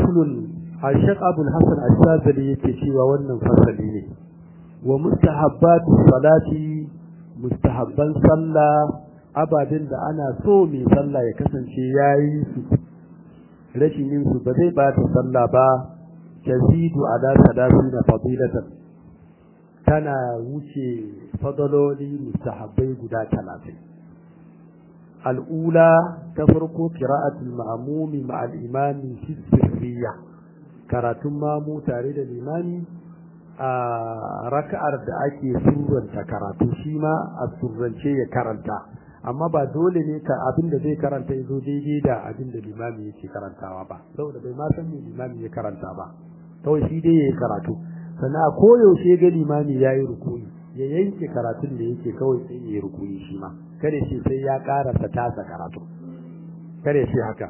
faslun ashaq abul hasan ash-shazali yake cewa wannan fasali ne wa mustahabbatu salati mustahabban sallah ababen da ana so mai sallah ya kasance yayi su rashin yin su ba zai bata sallah ba tazidu ala na fadilatan tana wuce fadaloli mustahabbai guda talatin al'ula ta farko qira'atul ma'mumi ma'al imami fi sirriya karatun mamu tare da limami a raka'ar da ake surranta karatu shi ma a surrance ya karanta amma ba dole ne ka abin da zai karanta ya zo daidai da abin da limami yake karantawa ba saboda bai ma san me limami ya karanta ba kawai shi dai ya yi karatu sannan a koyaushe ga limami ya yi rukuni ya yanke karatun da yake kawai sai ya yi rukuni shi ma kada shi sai ya karanta tasa karatu kada shi haka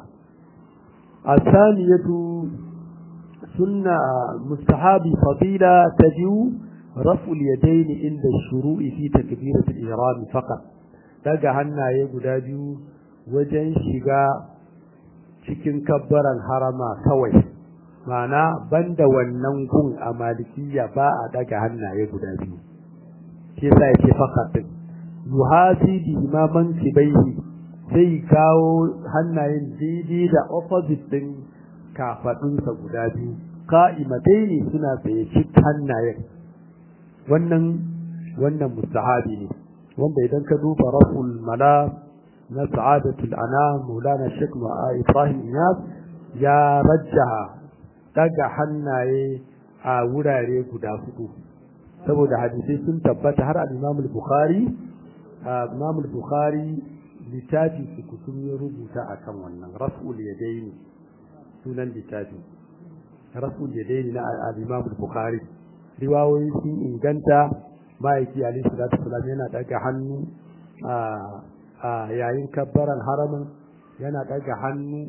asaniyatu sunna mustahabi fadila tajiu raf'ul yadayn inda shuru'i fi takbiratul ihram faqat daga hannaye guda biyu wajen shiga cikin kabbaran harama kawai ma'ana banda wannan gun a malikiya ba a daga hannaye guda biyu shi yasa yake faqatin yuhasi bi imaman kibaihi sai kawo hannayen daidai da opposite din kafadunsa guda biyu ka'imatai ne suna tsaye cik hannayen wannan wannan mustahabi ne wanda idan ka duba raful mala na sa'adatul ana maulana shek ibrahim iyas ya rajjaha daga hannaye a wurare guda hudu saboda hadisai sun tabbata har al-Imam al-Bukhari Imam al-Bukhari littafi su kusum ya rubuta akan wannan raf'ul yadaini sunan littafi raf'ul yadaini na al-Imam al-Bukhari riwayoyi sun inganta ma'aiki alayhi salatu wasalam yana daga hannu a yayin kabbaran haramin yana daga hannu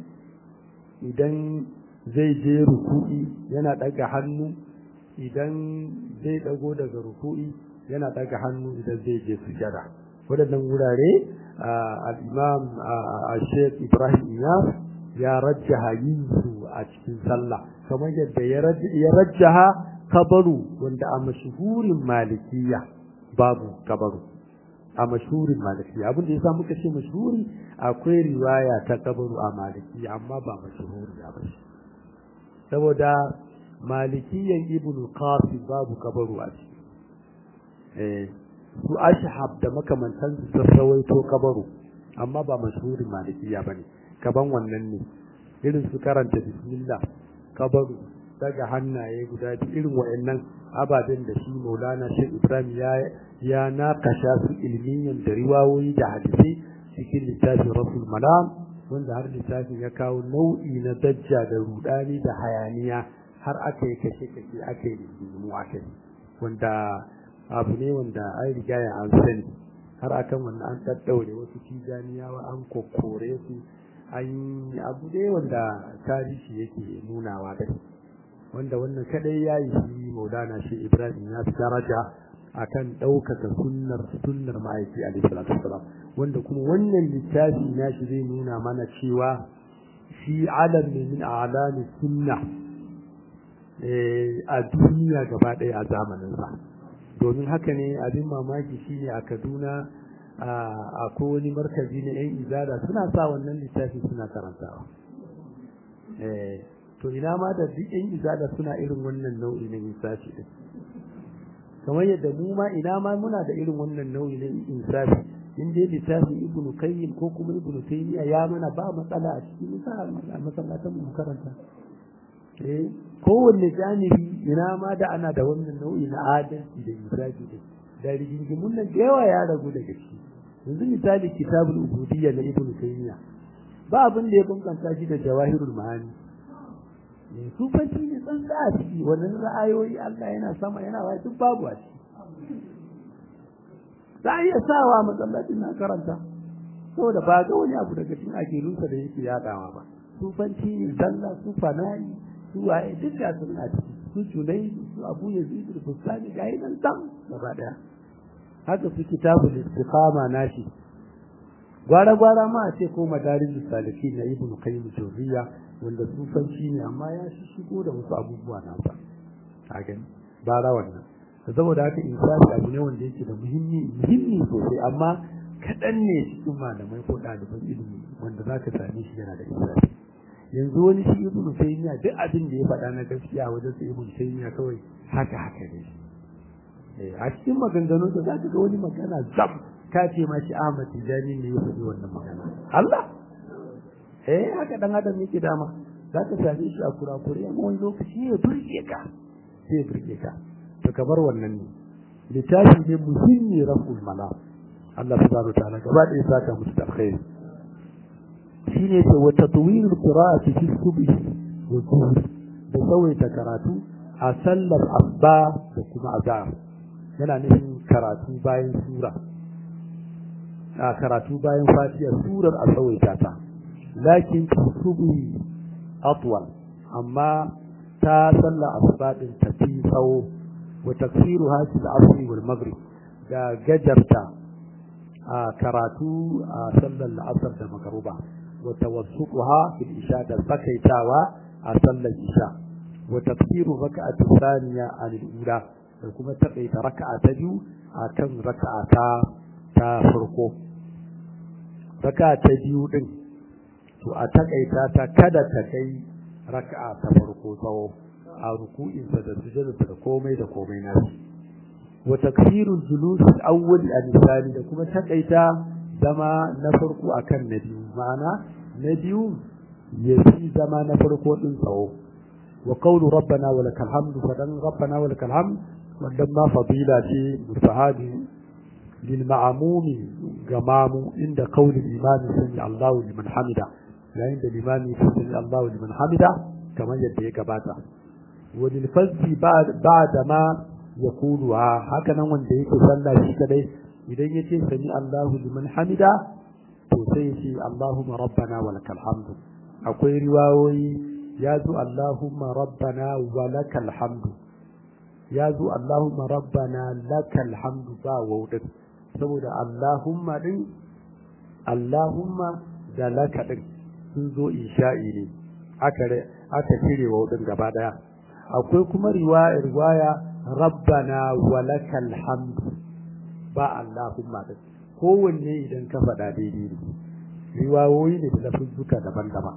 idan zai je ruku'i yana daga hannu idan zai dago daga ruku'i yana daga hannu idan zai je sujada waɗannan wurare al-imam Sheikh Ibrahim Iyas ya rajjaha yin su a cikin sallah kamar yadda ya rajjaha kabaru wanda a mashuhurin malikiya babu kabaru a mashuhurin malikiya abin da yasa muka ce mashuhuri akwai riwaya ta kabaru a malikiya amma ba mashuhuri ba shi saboda malikiyan ibn qasim babu kabaru a ciki eh su ashhab da makamantan su rawaito kabaru amma ba mashhurin malikiya bane kaban wannan ne irin su karanta bismillah kabaru daga hannaye guda biyu irin wayannan ababen da shi Maulana Sheikh Ibrahim ya ya nakasha su ilmiyan da riwayoyi da hadisi cikin littafin Rasul Malam wanda har littafin ya kawo nau'i na dajja da rudani da hayaniya har aka yi kashe-kashe aka yi rigimu aka yi wanda abu ne wanda an riga ya an sani har akan wannan an daddaure wasu tijaniyawa an kokore su an yi abu ne wanda tarihi yake nunawa da wanda wannan kadai ya yi shi maulana shi ibrahim ya fi daraja akan ɗaukaka sunnar sunnar ma'aiki alaihi salatu wasalam wanda kuma wannan littafi na shi zai nuna mana cewa shi alam ne min a'lami sunna a duniya gaba ɗaya a zamaninsa domin haka ne abin mamaki shine a kaduna a wani markazi na yan izada suna sa wannan littafi suna karantawa to ina ma da duk yan izada suna irin wannan nau'i na insafi din kamar yadda mu ma ina ma muna da irin wannan nau'i na insafi in dai littafin ibnu qayyim ko kuma ibnu taymiya ya mana ba matsala a cikin masallatan mu karanta eh kowanne janibi ina ma da ana da wannan nau'i na adalci da insafi da da rigingimun nan da yawa ya ragu daga ciki yanzu misali kitabul ubudiyya na ibn taymiya ba abin da ya bunkanta shi da jawahirul ma'ani ne sufanci ne san da a ciki wannan ra'ayoyi Allah yana sama yana wa duk babu a ciki za a iya sawa masallacin na karanta saboda ba ga wani abu daga cikin akilunsa da yake yadawa ba sufanci ne zalla su fana'i su waye duk da sun a ciki su junai su abu yazid da bustani ga yi nan tam gaba daya haka su kitabul istiqama nashi gwara gwara ma a ce ko madarin saliki na ibnu qayyim jawziya wanda sufanci ne amma ya shigo da wasu abubuwa na ba a gani bara wannan saboda haka insani abu ne wanda yake da muhimmi muhimmi sosai amma kaɗan ne cikin malamai ko ɗaliban ilimi wanda za ka same shi yana da insani yanzu wani shi ibnu taymiya duk abin da ya faɗa na gaskiya wajen sa ibnu taymiya kawai haka haka ne a cikin maganganun da za ka ga wani magana zam ka ce ma shi Ahmad Tijani ne ya faɗi wannan magana Allah eh haka dan adam yake dama za ka same shi a kurakure amma wani lokaci ya burge ka sai ya burge ka to kamar wannan ne littafi ne muhimmi raful mala Allah subhanahu wa ta'ala gaba da ya saka musu da alkhairi shine ce wa tatwil qira'ati fi subhi wa zuhr da tsawaita karatu a sallar asba da kuma azhar yana nufin karatu bayan sura a karatu bayan fatiha surar a tsawaita ta lakin fi subhi atwal amma ta sallar asba din ta fi tsawo wa tafsiruha fi al-asr wal maghrib da gajarta a karatu a sallar la'asar da magaruba wa tawassutuha fil isha da sakaitawa a sallar isha wa tafsiru raka'atu thaniya an al-ula da kuma takaita raka'a ta biyu akan raka'a ta ta farko raka'a ta biyu din to a takaita ta kada ta kai raka'a ta farko tsawo a ruku'insa da sujudarsa da komai da komai nasu wa takfirul julus al-awwal al-thani da kuma takaita zama na farko akan na biyu ma'ana na biyu ya fi zama na farko din tsawo wa qawlu rabbana wa lakal hamdu fadan rabbana wa lakal hamd wannan ma fadila ce mustahabi lil ma'mumi ga mamu inda qawli imami sami Allahu liman hamida yayin da limami sami Allahu liman hamida kamar yadda ya gabata wa lil fazzi ba'da ma ya kuluwa haka nan wanda yake sallah shi kadai idan yace sami Allahu liman hamida to sai yace Allahumma rabbana wa lakal hamdu akwai riwayoyi ya zo Allahumma rabbana wa lakal hamdu ya zo Allahumma rabbana lakal hamdu ba waudin saboda Allahumma din Allahumma da laka din sun zo insha'i ne aka aka cire waudin gaba daya akwai kuma riwaya riwaya rabbana walakal hamdu ba Allahumma din kowanne idan ka faɗa daidai ne riwayoyi ne da lafuzzuka daban-daban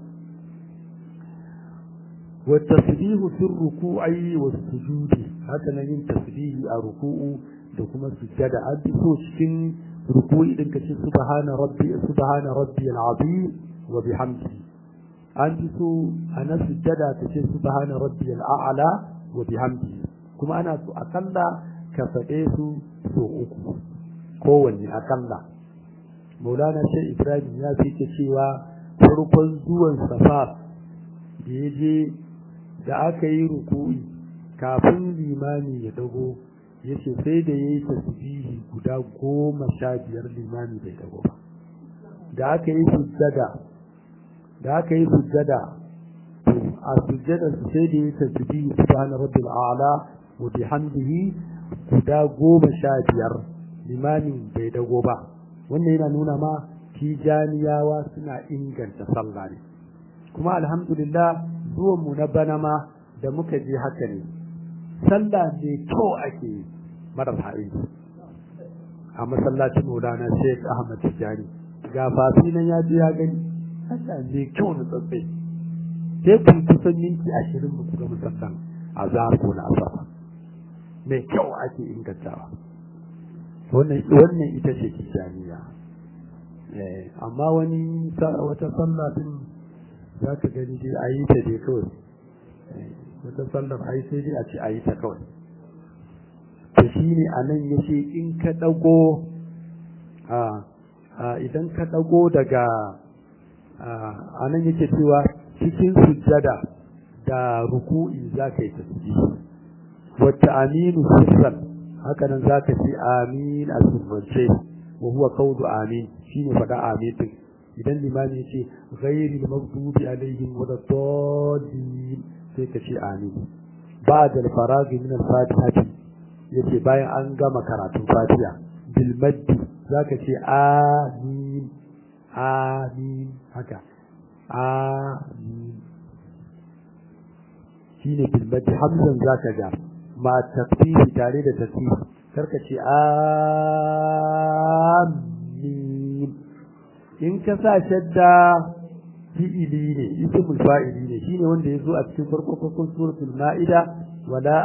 wa tasbihu fi ruku'i wa sujudi haka nan yin tasbihi a ruku'u da kuma sujjada an fi so cikin ruku'i din kace subhana rabbi subhana rabbi al-azim wa bihamdihi an fi so ana sujjada kace subhana rabbi al-a'la wa bihamdihi kuma ana so akalla ka faɗe su so uku kowanne akalla maulana sai ibrahim ya fi cewa farkon zuwan safa da ya je da aka yi ruku'i kafin limami ya dago ya ce sai da ya yi tasbihi guda goma sha biyar limami bai dago ba da aka yi sujjada da aka yi sujjada a sujjada sai da ya yi tasbihi subhana rabbil a'la wa bihamdihi guda goma sha biyar limamin bai dago ba wannan yana nuna ma tijaniyawa suna inganta sallah ne kuma alhamdulillah zuwan mu na bana ma da muka je haka ne sallah ne kyau ake marar ha'ini a masallacin maulana sheikh ahmad tijani ga fafi nan ya je ya gani sallah ne kyau na tsatsai sai kun kusan minti ashirin mu ga musallan a ko na asafa mai kyau ake ingantawa wannan ita ce tijaniya amma wani wata sallah din za ka gani dai a yi ta dai kawai wata sallar ai sai dai a ce a yi ta kawai to shi ne a nan ya ce in ka ɗago idan ka ɗago daga a nan yake cewa cikin sujjada da ruku'i za ka yi tasbihi wata aminu sirran haka nan za ka ce amin a sirrance wa huwa qawlu amin shine faɗa amin din idan limami ya ce ghairil maghdubi alaihim waladdallin sai ka ce amin ba'da al-faragh min al-fatihati yace bayan an gama karatun fatiha bil maddi zaka ce amin amin haka amin shine bilmati hamzan zaka ga ma tafsiri tare da tafsiri karka ce amin in ka sa shadda fi'ili ne ismul fa'ili ne shine wanda yazo a cikin farko farkon suratul maida wala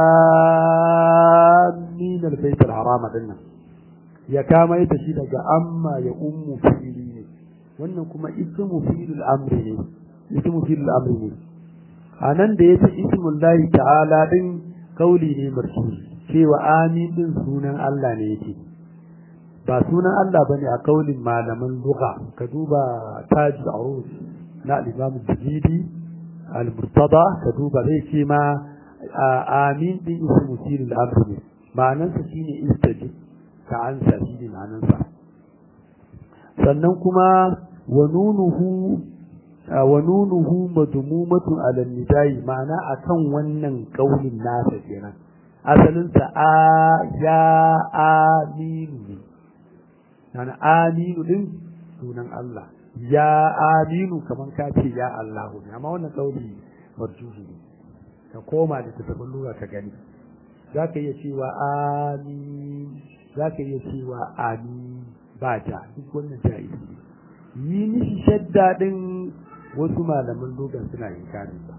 amin albayt alharam dinnan ya kama ita shi daga amma ya ummu fi'ili ne wannan kuma ismu fi'il amri ne ismu fi'il amri ne anan da yace ismul lahi ta'ala din kauli ne marfu cewa amin din sunan Allah ne yake ba sunan Allah bane a kaulin malaman lugha ka duba taj al-arus na al-imam al-jadidi al-murtada ka duba zai ce ma amin din ismu fi'il amri ne ma'anarsa shine istajib ka ansa shine ma'anarsa sannan kuma wa nunuhu wa nunuhu madmumatun ala nidai ma'ana akan wannan kaulin nasa kenan asalin sa a ya aminu yana aminu din sunan Allah ya aminu kaman ka ce ya Allah ne amma wannan kauli marjuhi ne ka koma da tafsirin lura ka gani zaka iya cewa amin zaka iya cewa amin ba ta duk wannan jaizi yi mishi shadda din wasu malaman dogon suna yin kare ba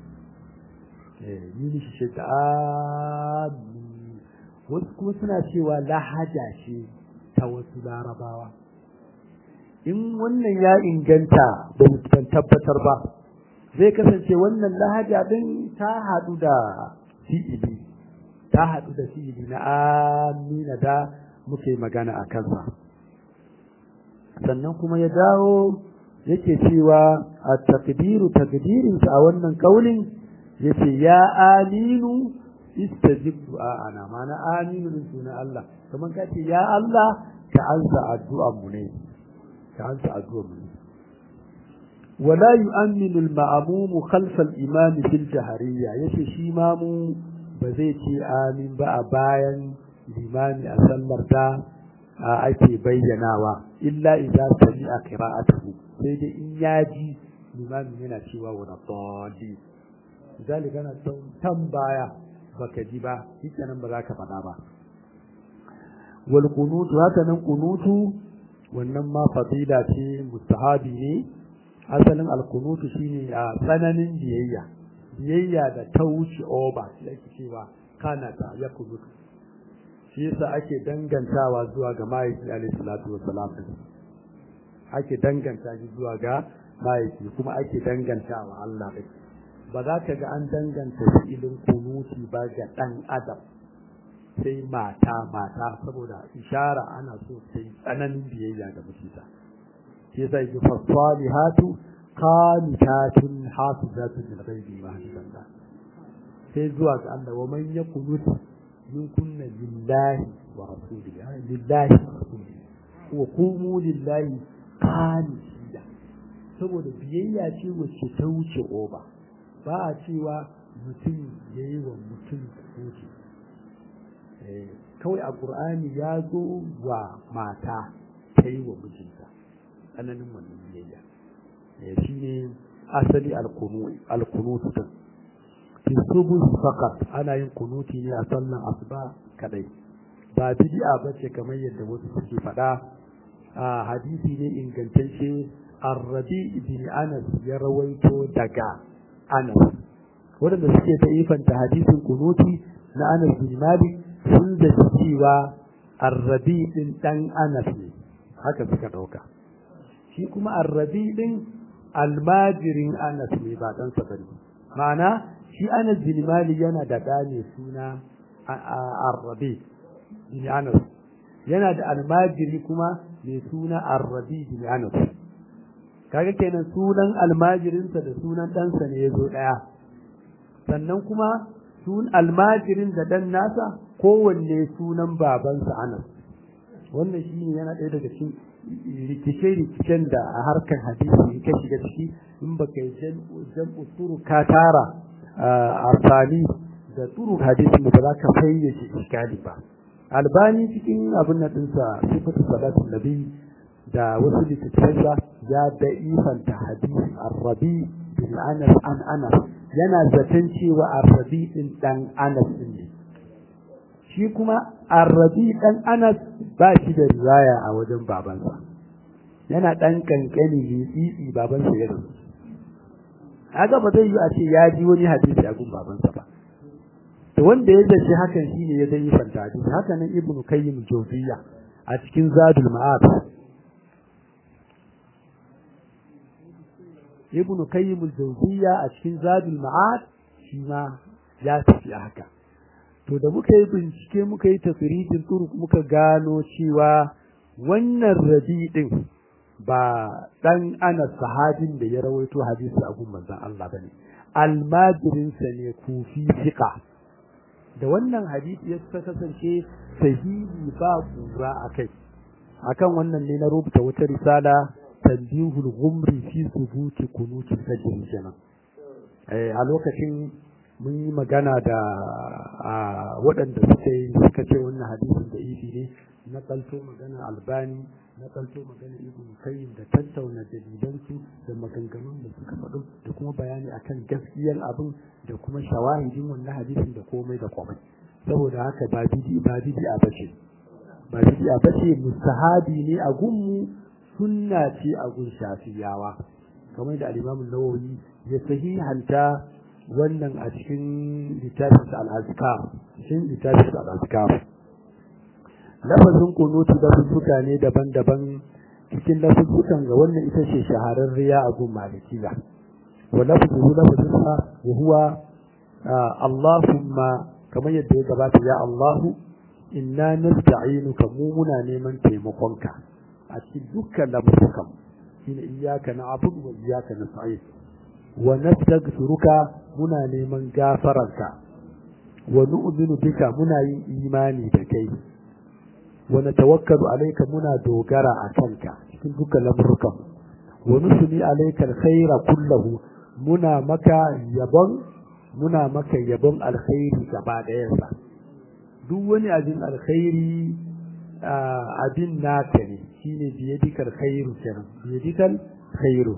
yi mishi shadda amin wasu kuma suna cewa lahaja ce ta wasu larabawa in wannan ya inganta da mutum tabbatar ba zai kasance wannan lahaja din ta haɗu da fi'ili ta haɗu da fi'ili na amina da muke magana a kansa sannan kuma ya dawo yake cewa a takdiru takdirinsa a wannan kaulin yace ya aminu istajib ana mana aminu din suna Allah kamar ka ce ya Allah ka ansa addu'ar mu ne ka ansa addu'ar mu ne wala yu'minu al-ma'mum khalfa al-imam fil jahriyya yace shi mamu ba zai ce amin ba a bayan limami a sallar ta ake bayyanawa illa idza sami'a qira'atuhu sai dai in yaji limamin yana cewa wa dalli misali kana tan baya baka ji ba nan ba za ka faɗa ba wal qunutu haka nan qunutu wannan ma fadila ce mustahabi ne asalin al qunutu shine a tsananin biyayya biyayya da ta wuce oba shi ake cewa kana ta ya kunutu shi yasa ake dangantawa zuwa ga mahaifi alaihi salatu wassalam ake danganta shi zuwa ga mahaifi kuma ake dangantawa Allah ɗin ba za ka ga an danganta fi'ilin kunuti ba ga ɗan adam sai mata mata saboda ishara ana so sai tsananin biyayya ga mutita shi yasa yake fasalihatu qanitatun hafizatun lil ghaibi ma hadalla sai zuwa ga Allah wa man yaqunut min kunna lillahi wa rasulihi lillahi wa rasulihi wa qumu lillahi qanitiya saboda biyayya ce wacce ta wuce oba ba a cewa mutum ya yi wa mutum kuce kawai a ƙur'ani ya zo wa mata ta yi wa mijinta tsananin wannan biyayya shi ne asali alkunutu din fi subu fakat ana yin kunuti ne a sallan asuba kadai ba bid'a bace kamar yadda wasu suke faɗa a hadisi ne ingantacce arrabi ibn anas ya rawaito daga anas waɗanda suke ta ifanta hadisin kunuti na anas bin malik sun da cewa arrabi din dan anas ne haka suka ɗauka shi kuma arrabi din almajirin anas ne ba dan bane ma'ana shi anas bin malik yana da ɗa ne suna arrabi bin anas yana da almajiri kuma mai suna arrabi bin anas kaga kenan sunan almajirinsa da sunan ɗansa ne ya zo ɗaya sannan kuma sun almajirin da ɗan nasa kowanne sunan babansa anas wannan shi ne yana ɗaya daga cikin rikice-rikicen da a harkar hadisi in ka shiga ciki in ba ka yi jam'u turu ka tara a sani da turu hadisi ba za ka fayyace iskali ba albani cikin abin na ɗinsa sifatu salatin nabi da wasu littattafansa ya da'ifanta hadisi arrabi bin anas an anas yana zaton cewa arrabi din dan anas din ne shi kuma arrabi dan anas ba shi da riwaya a wajen babansa yana dan kankani ne tsitsi babansa ya rasu haka ba zai yi a ce ya ji wani hadisi a gun babansa ba to wanda ya zaci hakan shine ya dai fanta hadisi haka nan ibnu kayyim jawziyya a cikin zadul ma'ad ibnu kayyim jawziyya a cikin zadul ma'ad shi ma ya tafi haka to da muka yi bincike muka yi tafridin turuk muka gano cewa wannan rabi din ba dan ana sahabin da ya rawaito hadisi a gun manzon Allah bane almajirinsa ne kufi fiqa da wannan hadisi ya kasance sahihi ba kura akai akan wannan ne na rubuta wata risala tanbihul gumri fi subuti kunuti sajin kenan eh a lokacin mun yi magana da waɗanda suka yi suka ce wannan hadisin da ifi ne na kalto magana albani na kalto magana ibn kayyim da tattauna dalilansu da maganganun da suka faɗo da kuma bayani akan gaskiyar abin da kuma shawahidin wannan hadisin da komai da komai saboda haka ba bidi ba bidi a bace ba bidi a bace mustahabi ne a gunmu sunna ce a gun shafiyawa kamar da al-Imam an-Nawawi ya sahihanta wannan a cikin littafin al-Azkar cikin littafin al-Azkar lafazin kunutu da fuska ne daban-daban cikin lafuzzukan ga wannan ita ce shahararriya a gun malikiya wa lafzuhu lafzunsa wa huwa Allahumma kamar yadda ya gabata ya Allahu inna nasta'inuka mu muna neman taimakonka a cikin dukkan lamurukan shine iyyaka na'budu wa iyyaka nasta'in wa nastaghfiruka muna neman gafararka wa nu'minu bika muna yin imani da kai wa natawakkalu alayka muna dogara a kanka cikin dukkan lamurukan wa nusni alayka alkhaira kullahu muna maka yabon muna maka yabon alkhairi gaba ɗayansa duk wani abin alkhairi abin naka ne shine biyadikal khairu kenan biyadikal khairu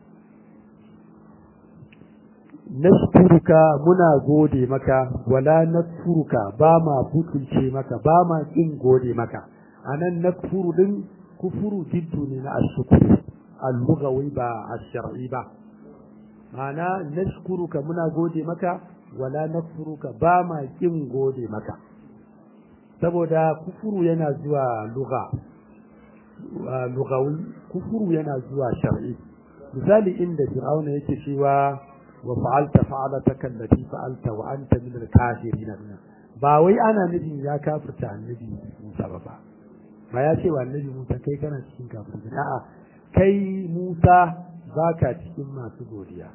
nashkuruka muna gode maka wala nakfuruka ba ma butulce maka ba ma kin gode maka anan nakfuru din kufuru jiddu ne na ashkuru al-lughawi ba ash-shar'i ba ana nashkuruka muna gode maka wala nakfuruka ba ma kin gode maka saboda kufuru yana zuwa lugha lughawi kufuru yana zuwa shar'i misali inda fir'auna yake cewa wa fa'alta fa'alataka allati fa'alta wa anta min al-kafirin ba wai ana nufin ya kafirta annabi Musa ba ba ba ya ce wa annabi Musa kai kana cikin kafirin a'a kai Musa baka cikin masu godiya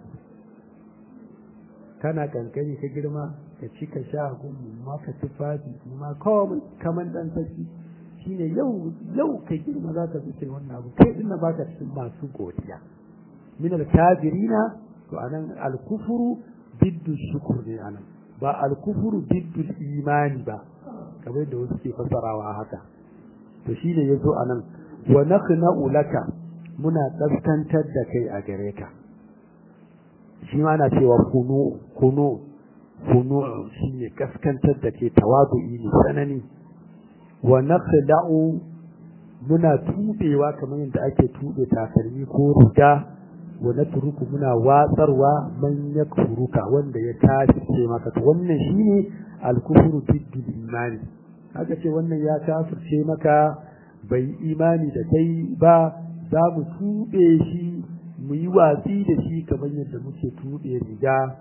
kana kankani ka girma ka ci ka sha gumu ma ka tufafi ma kawai kaman dan saki shine yau yau ka girma za ka zuce wannan abu kai dinna baka cikin masu godiya min al-kafirina to anan al-kufru biddu shukr ne anan ba al-kufru biddu imani ba kamar da wasu ke fasarawa haka to shine yazo anan wa naqna'u laka muna kaskantar da kai a gare ka shi ma ana cewa kunu kunu kunu shine kaskantar da ke tawadu'i ne sanani wa naqda'u muna tubewa kamar yadda ake tube takalmi ko riga wa natruku muna watsarwa man yakfuruka wanda ya tashi maka to wannan shine al-kufru biddu imani haka ce wannan ya kafirce maka bai imani da kai ba za mu tube shi mu yi watsi da shi kamar yadda muke tuɓe riga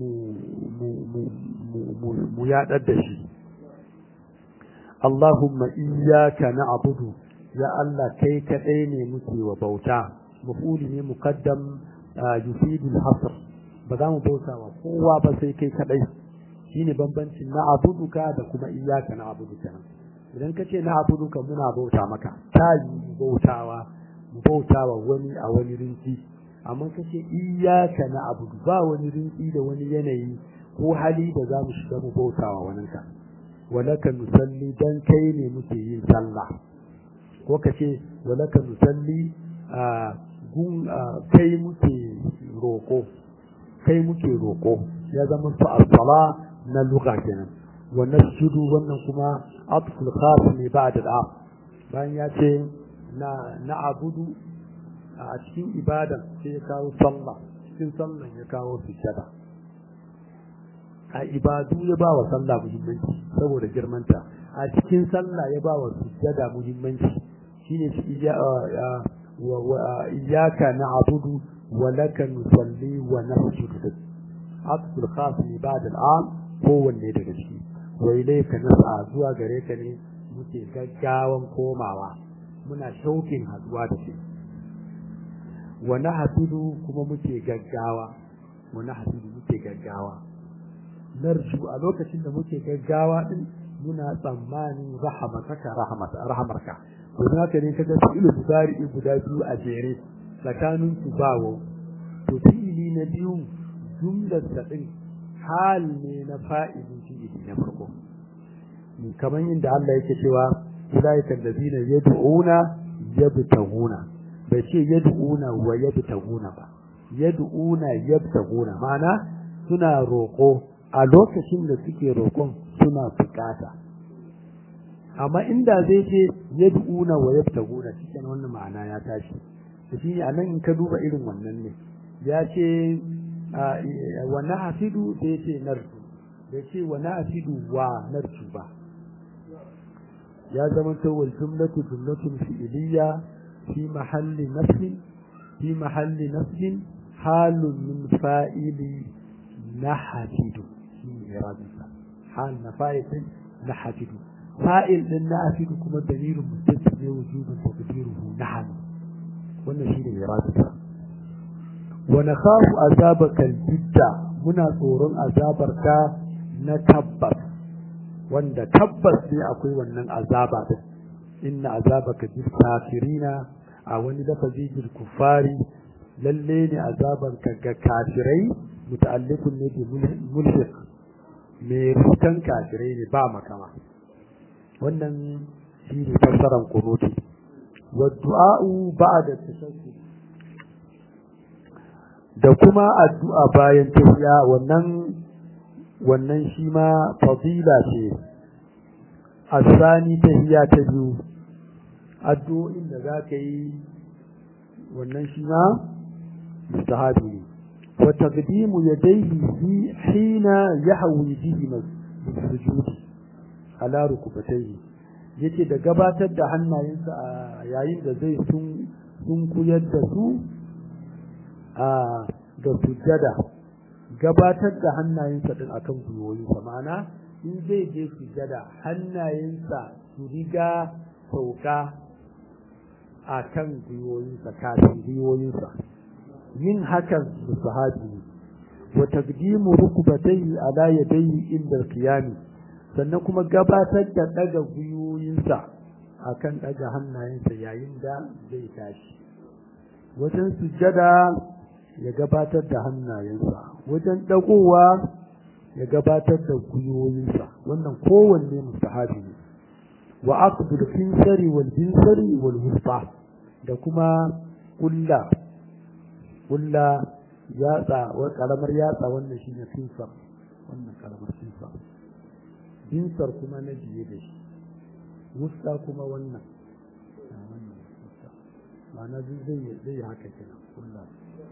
mu yaɗar da shi Allahumma iyyaka na'budu ya Allah kai kaɗai ne muke wa bauta mafuli ne muqaddam yufidul hasr ba za mu bauta wa kowa ba sai kai kaɗai shine bambancin na'buduka da kuma iyyaka na'budu kenan idan kace na'buduka muna bauta maka ta yi bautawa mu bautawa wani a wani rinci amma kace iyyaka na'budu ba wani rinci da wani yanayi ko hali da za mu shiga mu bautawa wani ka walaka nusalli dan kai ne muke yin sallah ko kace wa laka nusalli gun kai muke roko kai muke roko ya zama su as-sala na lugha kenan wa nasjudu wannan kuma atful khas ne ba'da al bayan ya ce na na abudu a cikin ibadan sai ya kawo sallah cikin sallan ya kawo sujjada a ibadu ya ba wa sallah muhimmanci saboda girmanta a cikin sallah ya ba wa sujjada muhimmanci shine shi iyyaka na'budu wa laka nusalli wa nasjudu aqsul khas li ba'd al'am kowanne daga ciki wa ilayka nas'a zuwa gare ka ne muke gaggawan komawa muna shaukin haduwa da shi wa nahfidu kuma muke gaggawa wa nahfidu muke gaggawa narju a lokacin da muke gaggawa din muna tsammanin rahamataka rahmata rahmarka to haka ne kaga fi'il mudari guda biyu a jere tsakanin su bawo to fi'ili na biyu jumlar sa din hal ne na fa'ilin fi'ili na farko kamar yadda Allah yake cewa ulaika allazina yad'una yabtaguna bai ce yad'una wa yabtaguna ba yad'una yabtaguna ma'ana suna roƙo a lokacin da suke roƙon suna bukata amma inda zai ce yad'una wa yabtaguna cikin wannan ma'ana ya tashi to shine anan in ka duba irin wannan ne ya ce wa nahfidu sai ce narju bai ce wa nahfidu wa narju ba ya zama to wal jumlatu jumlatun fi'liyya fi mahalli nasb fi mahalli nasb halun min fa'ili nahfidu shi irabisa hal na fa'il nahfidu fa'il din nahfidu kuma dalilun muttasil ne wujubun taqdiruhu nahnu wannan shi ne irabisa wa nakhafu azabaka al-jidda muna tsoron azabarka na tabbas wanda tabbas ne akwai wannan azaba din inna azabaka bil kafirina a wani lafazi bil kufari lalle ne azabanka ga kafirai muta'alliqun ne bi mulhiq me rutan kafirai ne ba makama wannan shi ne fassaran kunuti wa du'a'u ba'da tashahhud da kuma addu'a bayan tafiya wannan wannan shi ma fadila ce asani tahiya ta biyu addu'o'in da za ka yi wannan shi ma mustahabi ne wa taqdimu yadayhi fi hina yahwi bihi sujudi ala rukubatayhi yace da gabatar da hannayensa a yayin da zai sun sun kuyar da su a ga sujjada gabatar da hannayensa din akan gwiwoyinsa ma'ana in zai je sujjada hannayensa su riga sauka a kan gwiwoyinsa kafin gwiwoyinsa yin hakan su sahabi ne wa taqdimu rukbatayhi ala yadayhi inda qiyami sannan kuma gabatar da daga gwiwoyinsa akan daga hannayensa yayin da zai tashi wajen sujjada ya gabatar da hannayensa wajen dagowa ya gabatar da gwiwoyinsa wannan kowanne mustahabi ne wa aqdul finsari wal binsari wal wusta da kuma kulla kulla yatsa wa karamar yatsa wannan shine finsar wannan karamar finsar binsar kuma na biye da shi wusta kuma wannan ma'ana zai zai haka kenan kulla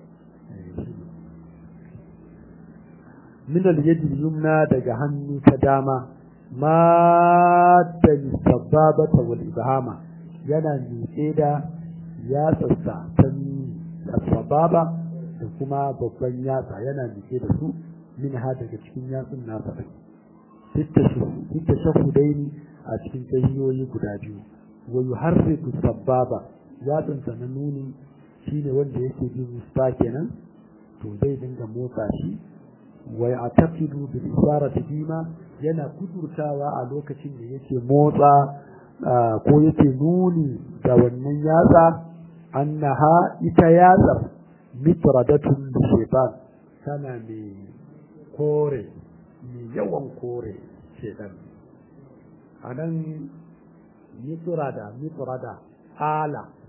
min al-yad al-yumna daga hannu ta dama ma da sababata wal ibhama yana miƙe da yatsarsa ta sababa da kuma babban yatsa yana miƙe da su min ha daga cikin yatsun nasa fitta shahudaini a cikin tahiyoyi guda biyu wa yuharriku sababa yatsunsa na nuni shine wanda yake bin musta kenan to zai dinga motsa shi wa ya'taqidu bil isarati bima yana kudurtawa a lokacin da yake motsa ko yake nuni da wannan yatsa annaha ita yatsar mitradatun da shaitan tana mai kore mai yawan kore shaitan a nan mitrada mitrada ala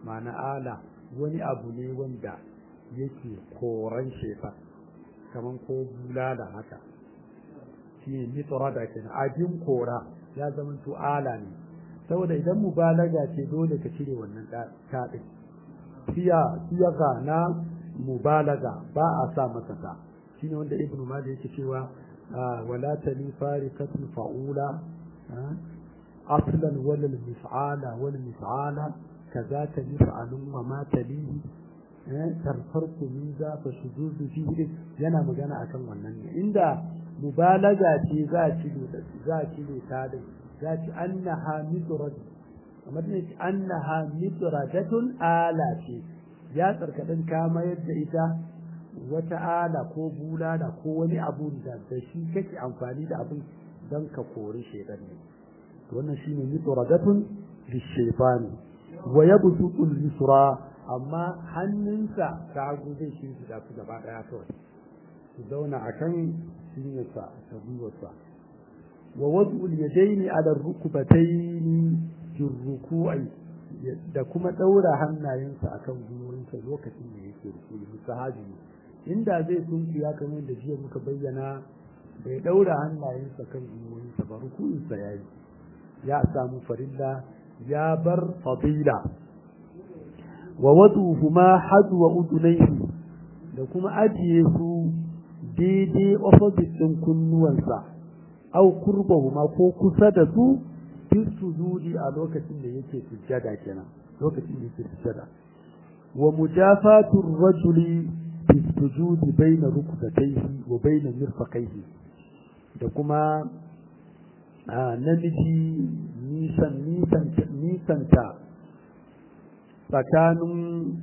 ma'ana ala wani abu ne wanda yake koran shefa kaman ko bulala haka shi ne mitrada kenan abin kora ya zama to ala ne saboda idan mubalaga ce dole ka cire wannan taɗin siya siyaga na mubalaga ba a sa masa ta shine wanda ibnu malik yake cewa wala tali farikatun fa'ula aslan wala mif'ala wala mif'ala kazaka mif'alun wa ma talihi tarfarku min za fa shududu fihi yana magana akan wannan ne inda mubalaga ce za a cire za a cire ta din za ci annaha mitrad kamar ne ci annaha mitradatun ala ce ya tsarkadin kama yadda ita wata ala ko bulala ko wani abu da da shi kake amfani da abin don ka kori shaitan ne to wannan shine mitradatun lishaytani wa yabsutu al-yusra amma hannunsa ta hagu zai shi su su gaba daya kawai su zauna akan cinyarsa ta gwiwarsa wa wasu yadaini ala rukubataini fi ruku'i da kuma daura hannayensa akan gwiwoyinsa lokacin da yake ruku'i musahabi inda zai sunkiya kamar da jiya muka bayyana bai daura hannayensa kan gwiwoyinsa ba ruku'insa yayi ya samu farilla ya bar fadila wa waduhuma hadwa udunaihi da kuma ajiye su daidai opposite ɗin kunnuwansa au kurbahuma ko kusa da su fi sujudi a lokacin da yake sujjada kenan lokacin da yake sujjada wa mujafatu rajuli fi sujudi baina rukbatayhi wa baina mirfaqayhi da kuma namiji nisan nisan nisanta tsakanin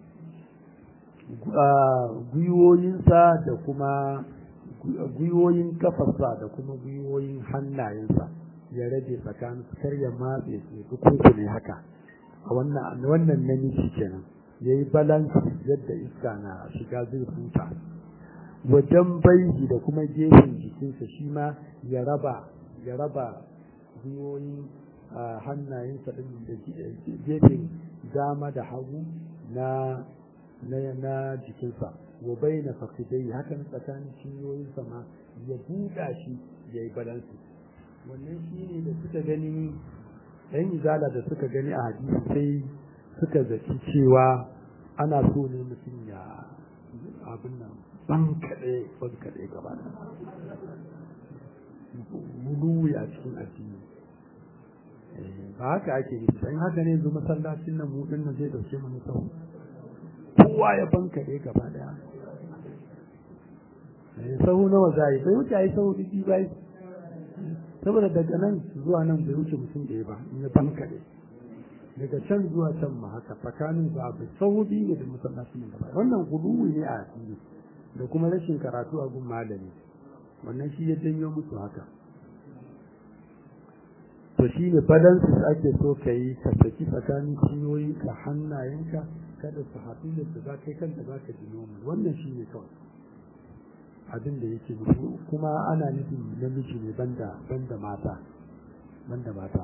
gwiwoyinsa da kuma gwiwoyin kafarsa da kuma gwiwoyin hannayensa ya rage tsakanin su kar ya matse su duk ne haka a wannan wannan namiji kenan yayi balance yadda iska na shiga zai huta wajen baihi da kuma gefen jikinsa shi ma ya raba ya raba gwiwoyin hannayensa din da gefen dama da hagu na na jikinsa wa baina fakidai hakan tsakanin cinyoyinsa ma ya buɗa shi ya yi balansu wannan shi ne da suka gani ɗan izala da suka gani a hadisi sai suka zaci cewa ana so ne mutum ya abin nan ban kaɗe ban kaɗe gaba da muluwi a cikin addini ba haka ake yi dan haka ne yanzu masallacin nan mu din nan zai dauke mu sau kowa ya banka dai gaba daya eh sahu nawa zai bai wuce ai sahu didi bai saboda daga nan zuwa nan bai wuce mutum ɗaya ba in ya banka dai daga can zuwa can ma haka tsakanin ba bai sahu biyu ne da masallacin nan gaba wannan guluwi ne a addini da kuma rashin karatu a gun malami wannan shi ya janyo musu haka to shi ne balances ake so ka yi ka saki tsakanin ciyoyinka hannayenka kada su haɗu da su za kai kanta za ka ji nomi wannan shi ne kawai abin da yake nufi kuma ana nufin namiji ne banda banda mata banda mata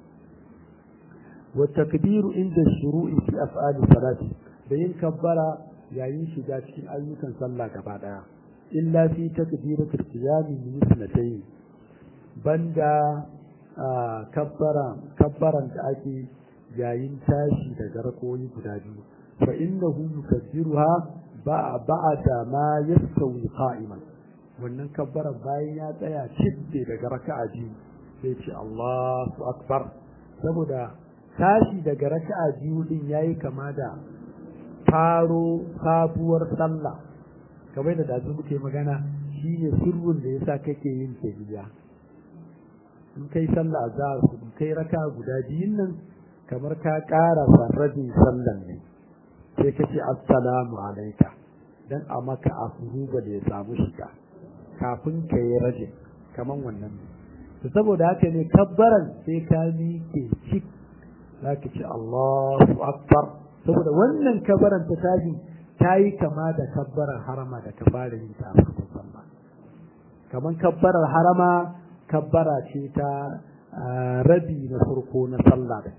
wa takbiru inda shuru'i fi af'ali salati da yin kabbara yayin shiga cikin ayyukan sallah gaba daya illa fi takbiratul qiyam min ithnatayn banda kabbaran da ake yayin tashi daga rakoyi guda biyu fa innahu yukabbiruha ba ba'da ma yastawi qa'iman wannan kabbaran bayan ya tsaya cibbe daga raka'a biyu sai ce Allahu akbar saboda tashi daga raka'a biyu din yayi kama da faro sabuwar sallah kamar da dazu muke magana shine sirrin da yasa kake yin tahiyya in kai sallah azhar in kai raka guda biyun nan kamar ka ƙara rabin sallan ne sai ka ce assalamu alaika dan a maka afuruba da ya samu shiga kafin ka yi rajin kamar wannan ne to saboda haka ne kabbaran sai ka miƙe cik za ka ce Allahu akbar saboda wannan kabbaran ta tashi ta yi kama da kabbarar harama da ka fara yin ta a farkon sallah kamar kabbarar harama kabbara ce ta rabi na farko na sallah da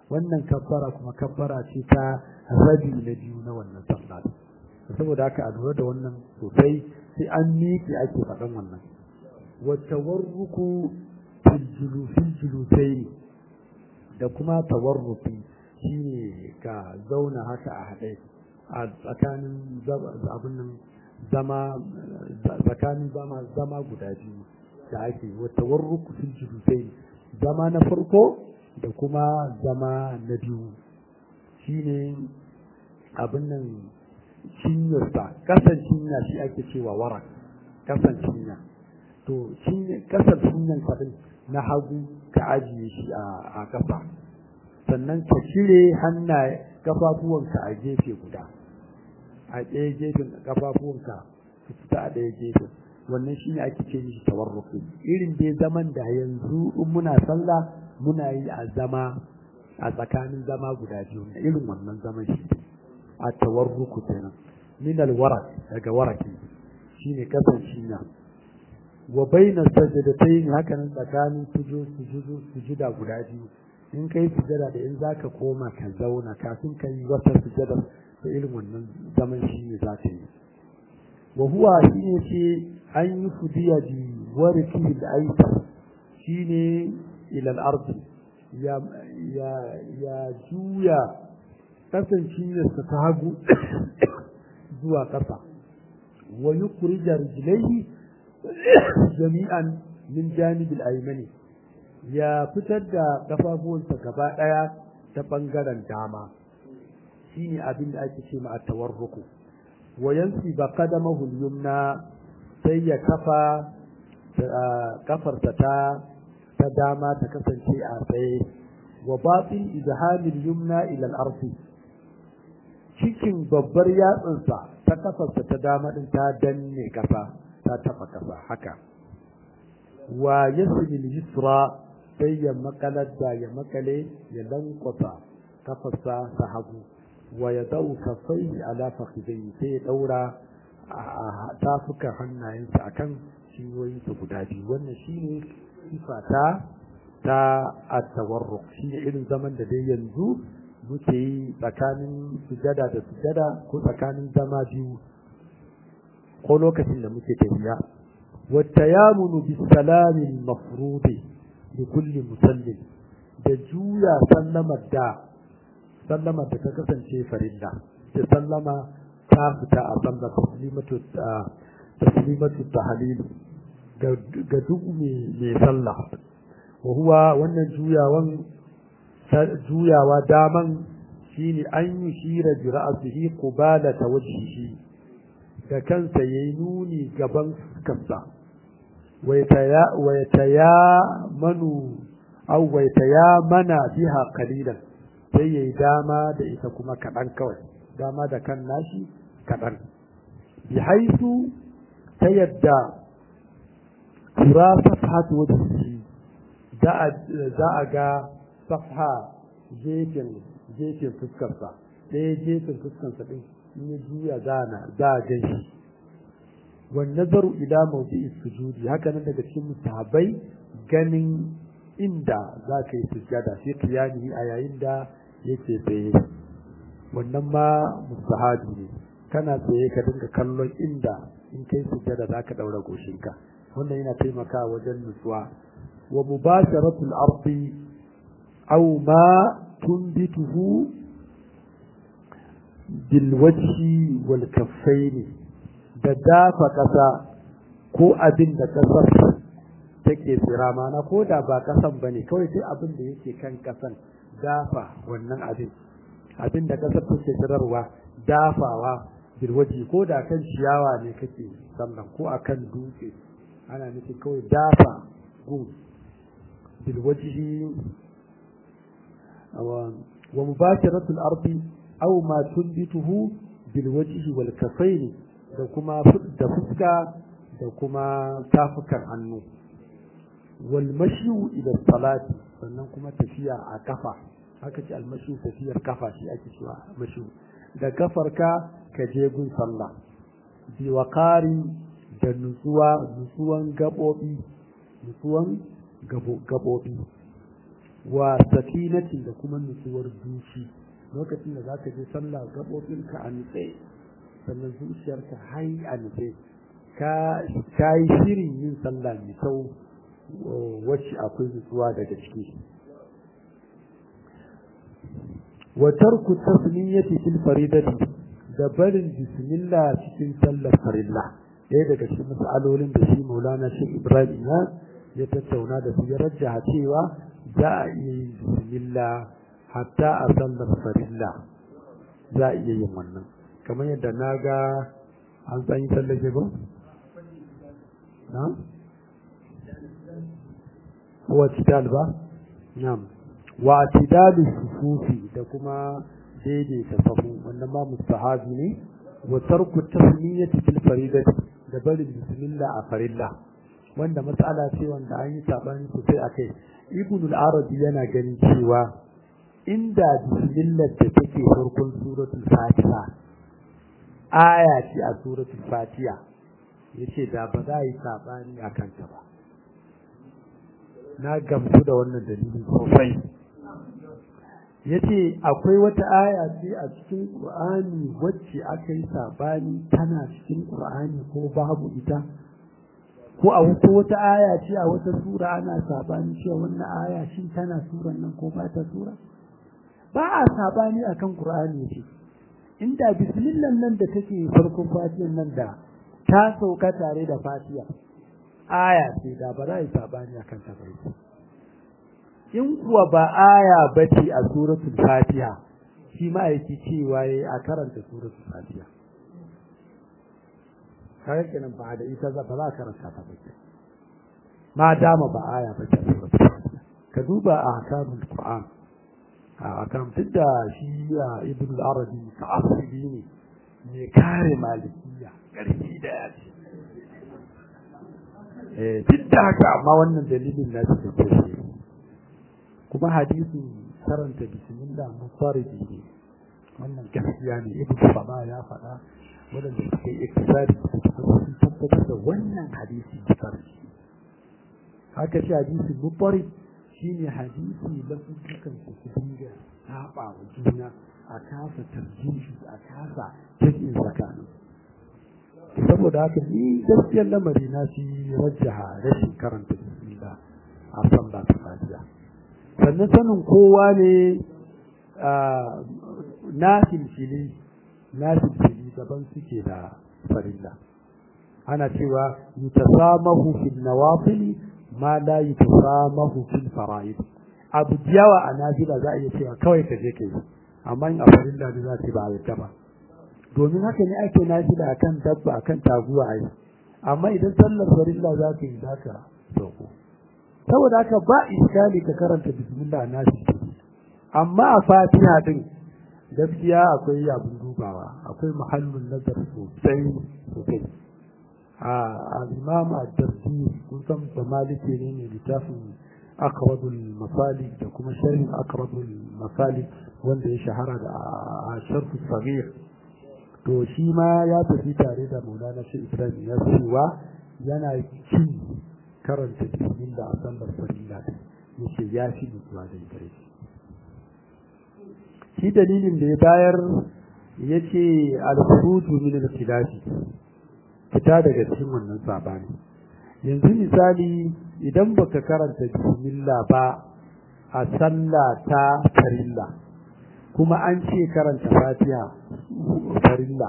wannan kabbara kuma kabbara ce ta rabi na biyu na wannan sallah saboda haka a lura da wannan sosai sai an miƙe ake faɗan wannan wata warruku fil julusaini da kuma tawarrufi shine ka zauna haka a haɗe a tsakanin abin nan zama tsakanin zama zama guda biyu da ake wata warruku fil julusaini zama na farko da kuma zama na biyu shine abin nan cinyarsa kasan cinya shi ake cewa warak kasan cinya to kasar cinyan din na hagu ka ajiye shi a kafa sannan ka cire hannaye kafafuwanka a gefe guda a ɗaya gefen kafafuwanka su fita a ɗaya gefen wannan shi ne ake ce mishi tawarruki irin dai zaman da yanzu in muna sallah muna yi a zama a tsakanin zama guda biyu na irin wannan zaman shi a tawarruku kenan min alwarak daga waraki shine kasan cinya wa baina sajadatayn haka nan tsakanin sujudu sujuda guda biyu in kai sujada da in zaka koma ka zauna kafin ka yi wata sujada da irin wannan zaman shi ne za ka yi wa huwa shi ne ce an yi fudiya bi warki da aita shi ne ilal ardi ya ya ya juya kasancewarsa ta hagu zuwa ƙasa wa yukhrija rijlaihi jami'an min janibil aymani ya fitar da kafafuwansa gaba daya ta bangaren dama shine abin da ake ce ma at-tawarruku wa yansi ba qadamahu al-yumna sai ya kafa kafarsa ta ta dama ta kasance a tsaye wa batin izhamil yumna ila al-ardi cikin babbar yatsunsa ta kafarsa ta dama din ta danne kasa ta taba kasa haka wa yasmil yusra sai ya makalar da ya makale ya lankwasa kafarsa ta hagu wa ya dau kafai ala fakhidai sai ya daura a tafukan hannayensa akan ciwoyinsa guda biyu wannan shine sifa ta ta at-tawarruk shine irin zaman da dai yanzu muke yi tsakanin sujada da sujada ko tsakanin zama biyu ko lokacin da muke tafiya والتيامن بالسلام المفروض لكل مسلم da juya sallamar da sallamar da ta kasance farilla da sallama ta fita a sallar taslimatu taslimatu tahlil ga duk mai sallah wa huwa wannan juyawan juyawa daman shine an yi shira bi ra'sihi qubala tawajhihi da kansa yayi nuni gaban fuskarsa ويتيامن أو ويتيامن بها قليلا sai yayi dama da ita kuma kaɗan kawai dama da kan nashi kaɗan bi haisu ta yadda tura safhatu wajhihi za a ga safha gefen gefen fuskarsa ɗaya gefen fuskarsa ɗin in ya juya za a gan shi والنظر إلى موضع السجود هكذا daga cikin musahabai ganin inda za ka yi sujjada fi qiyamihi a yayin da yake tsaye wannan ma musahabi ne kana tsaye ka dinga kallon inda in kai sujjada za ka daura goshinka wannan yana taimakawa wajen nutsuwa wa mubasharatul ardi aw ma tunbituhu bil wajhi wal kaffaini da dafa ƙasa ko abin da ƙasar take tsira mana ko da ba ƙasan ba ne kawai sai abin da yake kan ƙasan dafa wannan abin abin da ƙasar take tsirarwa dafawa birwaji ko da kan ciyawa ne kake sannan ko a kan dutse ana nufin kawai dafa gun bilwaji wa mubashiratul ardi aw ma tunbituhu bilwajhi wal kafaini da kuma da fuska da kuma tafukan hannu wal mashu ila salati sannan kuma tafiya a kafa haka ce almashu tafiyar kafa shi ake cewa mashu da kafarka ka je gun sallah bi waqari da nutsuwa nutsuwan gabobi nutsuwan gabobi wa sakinatin da kuma nutsuwar zuci lokacin da zaka je sallah gaɓoɓinka a nutse sannan zuciyarka hai a nutse ka yi shirin yin sallah mai kyau wacce akwai nutsuwa daga ciki wa tarku tasmiyati fil faridati da barin bismillah cikin sallar farilla ɗaya daga cikin mas'alolin da shi maulana shi ibrahim ya tattauna da su ya rajjaha cewa za a iya yin bismillah hatta a sallar farilla za a iya yin wannan kamar yadda na ga an tsanyi tsallake ba? na? wa tidal ba? na'am wa tidalu sufufi da kuma daidaita sahu wannan ma mustahabi ne wa tarku tasmiyati fil faridati da barin bismillah a farilla wanda matsala ce wanda an yi sabani sosai akai ibn al-arabi yana ganin cewa inda bismillah da take farkon suratul fatiha aya ce a suratul fatiha yace da ba za yi sabani akan ta ba na gamsu da wannan dalilin sosai yace akwai wata aya ce a cikin qur'ani wacce aka yi sabani tana cikin qur'ani ko babu ita ko a wata wata aya ce a wata sura ana sabani cewa wannan aya shin tana suran nan ko ba ta sura ba a sabani akan Qur'ani ce inda bismillah nan da take farkon fatihan nan da ta sauka tare da fatiha aya ce da ba za a yi sabani akan ta bai in kuwa ba aya bace a suratul fatiha shi ma yake cewa yayi a karanta suratul fatiha kare kenan ba da ita za ba za a karanta ta ba ma dama ba aya bace a suratul fatiha ka duba a hakamul qur'an a kan da shi ya ibn al-arabi ka asiri ne mai kare malikiya karfi da ya ce eh duk da haka amma wannan dalilin na shi da shi kuma hadisin karanta bismillah mufaridi ne wannan gaskiya ne ibn saba ya faɗa wadanda suka yi iktisadi sun tabbatar da wannan hadisi mufaridi haka shi hadisin mufaridi shine hadisi lafuzzukan su su dinga saba wa juna a kasa tarjihi a kasa jirgin tsakanin saboda haka ni gaskiyar lamari na shi rajjaha rashin karanta bismillah a sallah ta fatiha sannan sanin kowa ne na filfili na filfili daban suke da farilla ana cewa yutasamahu fil nawafili ma la yutasamahu fil fara'id abu yawa a nafila za a iya cewa kawai ka je kai amma in a farilla ne za ce ba a yadda ba domin haka ne ake nafila akan dabba akan taguwa ai amma idan sallar farilla za ka yi za ka sauko saboda haka ba iskali ka karanta bismillah na shi amma a fatiha din gaskiya akwai abin dubawa akwai muhallin nazar sosai sosai الإمام الدردي كنتم بمالكي لين لتافي أقرب المصالح وكما شرح أقرب المصالح wanda ya shahara da a sharfu sagir to shi ma ya tafi tare da maulana shi ibrahim ya cewa yana cin karanta bismillah a sallar farilla ya ce ya fi nutsuwa da gare shi shi dalilin da ya bayar ya ce al-khuruju min al-khilafi fita daga cikin wannan sabani yanzu misali idan baka karanta bismillah ba a sallah ta farilla kuma an ce karanta fatiha farilla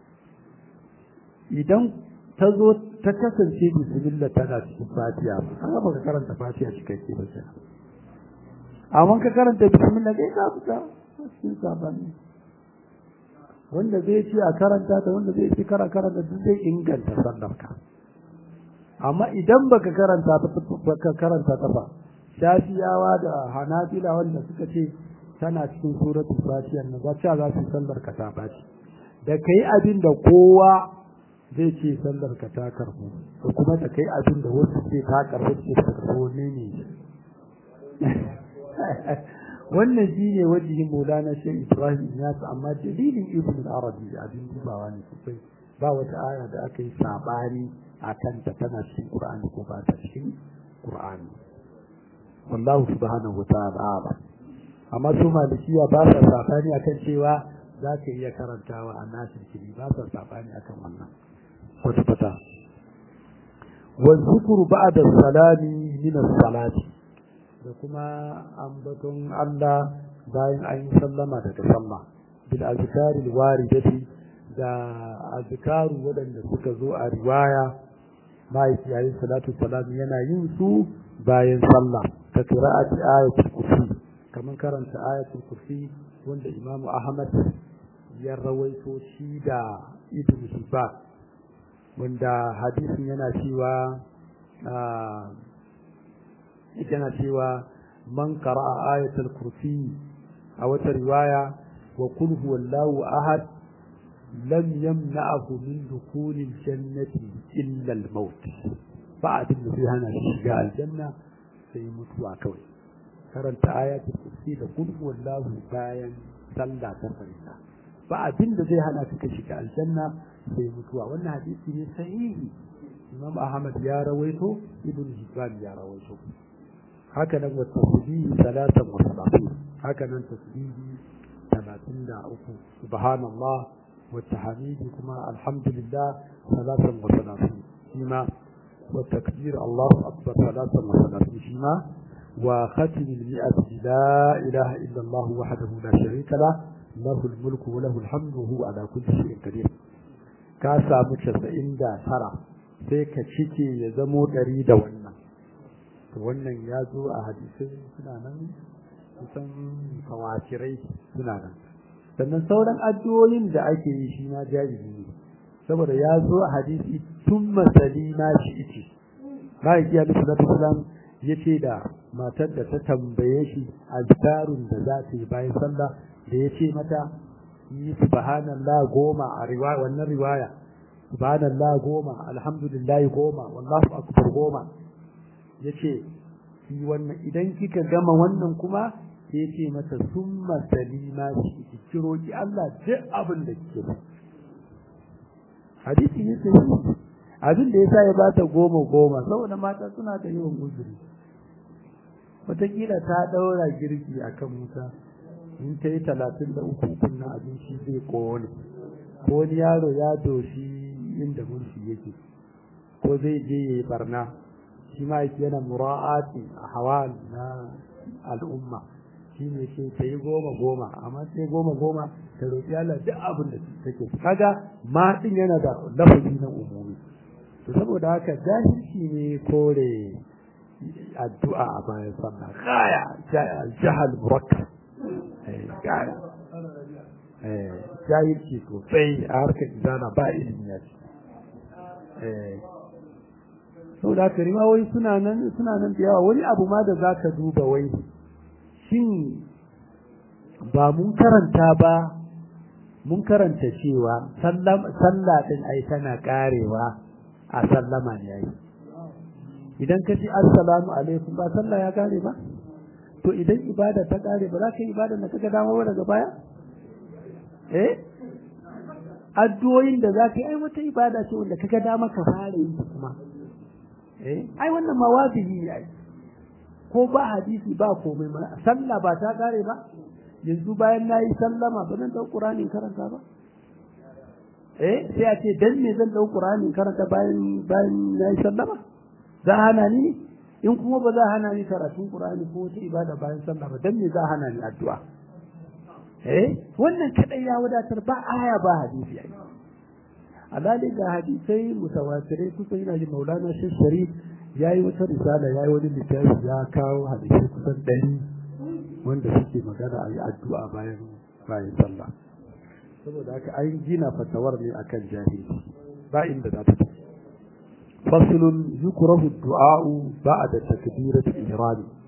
idan ta zo ta kasance bismillah tana cikin fatiha ba kaga baka karanta fatiha cikakke ba sai amma ka karanta bismillah kai ka fita cikin sabani wanda zai ce a karanta ta wanda zai ce kara karanta duk zai inganta sallar ka amma idan baka karanta ta baka karanta ta ba shafiyawa da hanabila wanda suka ce tana cikin suratul fatiha na za ta za su sallar ka ta baci da kai abin da kowa zai ce sallar ka ta karbu ko kuma da kai abin da wasu ce ta karbu ce ta karbu ne ne wannan shine wajihin Maulana Sheikh Ibrahim ya amma dalilin Ibn al-Arabi abin dubawa ne sosai ba wata aya da aka yi sabani akan ta tana cikin Qur'ani ko ba ta cikin Qur'ani wallahu subhanahu wa ta'ala amma su malikiya ba sa safani akan cewa za ka iya karantawa a nasir kiri ba sa safani akan wannan kwata-kwata wa zikru ba'da salami min as-salati da kuma ambaton Allah bayan an yi sallama daga sallah bil azkari waridati da azkaru waɗanda suka zo a riwaya ma'aiki yayin salatu salam yana yin su bayan sallah ta qira'ati ayatul kursi kamar karanta ayatul kursi wanda imamu ahmad ya rawaito shi da ibn hibban wanda hadisin yana cewa yana cewa man qara'a ayatul kursi a wata riwaya wa kul huwallahu ahad lam yamna'ahu min dukhulil jannati illa al-maut ba abin da zai hana shi shiga aljanna sai mutuwa kawai karanta ayatul kursi da kul huwallahu bayan sallah ta farilla ba abin da zai hana ka shiga aljanna sai mutuwa wannan hadisi ne sahihi imam ahmad ya rawaito ibn hibban ya rawaito haka nan wa tasbihi salatan wa salatin haka nan tasbihi 33 subhanallah wa tahmidi kuma alhamdulillah salatan wa salatin shima wa takbir Allahu akbar salatan wa salatin shima wa khatim al-mi'ati la ilaha illa Allah wahdahu la sharika lah lahu al-mulku wa lahu al-hamdu wa huwa ala kulli shay'in qadir ka samu 99 sai ka cike ya zamo ɗari da wannan to wannan ya zo a hadisai suna nan kusan kawatirai suna nan sannan sauran addu'o'in da ake yi shi ma jaizi ne saboda ya zo a hadisi tun masali na shi ice ma'aiki alaihi salatu wasalam ya ce da matar da ta tambaye shi azkarun da za ta yi bayan sallah da ya ce mata yi subhanallah goma a riwaya wannan riwaya subhanallah goma alhamdulillah goma wallahu akbar goma yace ki wannan idan kika gama wannan kuma sai yace mata summa salima shi ki kiro ki Allah duk abin da kike so hadisi ne sai abin da yasa ya bata goma goma saboda mata suna da yawan uzuri wataƙila ta daura girki akan wuta in ta yi talatin da uku kunna abinci zai kone ko wani yaro ya doshi inda mulki yake ko zai je ya yi barna shi ma yake yana mura'ati a hawal na al'umma shi ne ce ta yi goma goma amma sai goma goma ta roƙi Allah duk abin da take kaga ma din yana da lafazi na umumi to saboda haka jahilci ne kore addu'a a bayan sallah gaya jahal murakkab gaya jahilci sosai a harkar izana ba ilimi ya ce sau da haka riwayoyi suna nan suna nan da yawa wani abu ma da za ka duba wai shin ba mun karanta ba mun karanta cewa sallah din ai tana karewa a sallama ne yayi idan ka ji assalamu alaikum ba sallah ya kare ba to idan ibada ta kare ba za ka yi ibada da kaga dama ba daga baya eh addu'o'in da za ka yi ai wata ibada ce wanda kaga dama ka fara yi kuma eh ai wannan ma wajibi ne ai ko ba hadisi ba komai ma sallah ba ta kare ba yanzu bayan nayi sallama ba zan dau qur'ani karanta ba eh sai a ce dan me zan dau qur'ani karanta bayan bayan nayi sallama za hana ni in kuma ba za hana ni karatun qur'ani ko wata ibada bayan sallah ba dan me za hana ni addu'a eh wannan kadai ya wadatar ba aya ba hadisi ai alali ga hadisai mutawatirai kusa yana ji maulana shi sharif ya yi wata risala ya yi wani littafi ya kawo hadisai kusan ɗari wanda suke magana a yi addu'a bayan bayan sallah saboda haka an gina fatawar ne akan jahili ba inda za ta tafi faslun yukrahu du'a'u ba'da takbiratul ihram